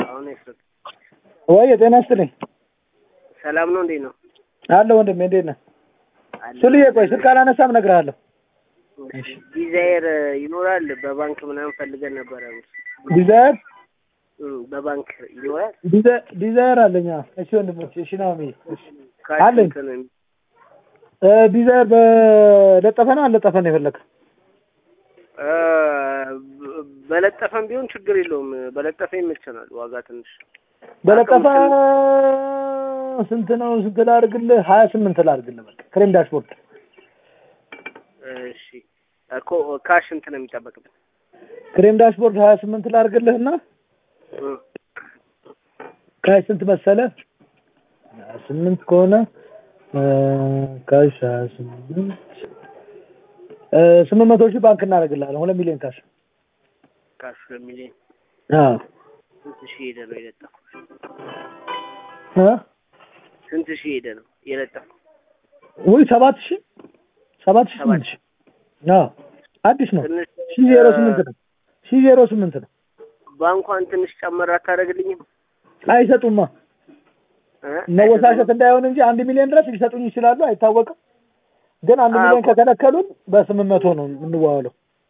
አሁን ይስጥ ወይ ጤና ይስጥልኝ። ሰላም ነው። እንዴት ነው? አለ ወንድሜ፣ እንዴት ነህ? ስልዬ ቆይ ስልክ አላነሳም እነግርሃለሁ። ዲዛይር ይኖራል በባንክ ምናምን ፈልገን ነበረ። ዲዛይር እም፣ በባንክ ይኖራል። ዲዛ- ዲዛይር አለኝ። አዎ። እሺ ወንድሞች፣ እሺ ናሚ ካሽ አለኝ። እንትን ነው የሚ- እ ዲዛይር በለጠፈ ነው አልለጠፈ ነው የፈለግህ? እ፣ በ- በለጠፈም ቢሆን ችግር የለውም። በለጠፈ ይመቸናል። ዋጋ ትንሽ በለጠፈ ስንት ነው? ስንት ላድርግልህ? ሀያ ስምንት ላድርግልህ። በቃ ክሬም ዳሽቦርድ እሺ እኮ ካሽ እንትን ነው የሚጠበቅብን። ክሬም ዳሽቦርድ ሀያ ስምንት ላድርግልህና እም፣ ካሽ ስንት መሰለ? ሀያ ስምንት ከሆነ እ፣ ካሽ ሀያ ስምንት እ፣ ስምንት መቶ ሺህ ባንክ እናደርግልሃለን። ሁለት ሚሊዮን ካሽ ካሽ ለሚሊዮን አዎ ስንት ሺህ ሄደ ነው የለጠፈው? እ? ስንት ሺህ ሄደ ነው የለጠፈው? ውይ ሰባት ሺህ ሰባት ሺህ ስምንት ሺህ አዎ አዲስ ነው። ትንሽ ሺህ ዜሮ ስምንት ነው። ሺህ ዜሮ ስምንት ነው። ባንኳን ትንሽ ጨመር አታደርግልኝም? አይሰጡማ እ? መወሳሸት እንዳይሆን እንጂ አንድ ሚሊዮን ድረስ ሊሰጡኝ ይችላሉ፣ አይታወቅም። ግን አንድ አዎ ሚሊዮን እኮ። ከከለከሉን በስምንት መቶ ነው የምንዋዋለው።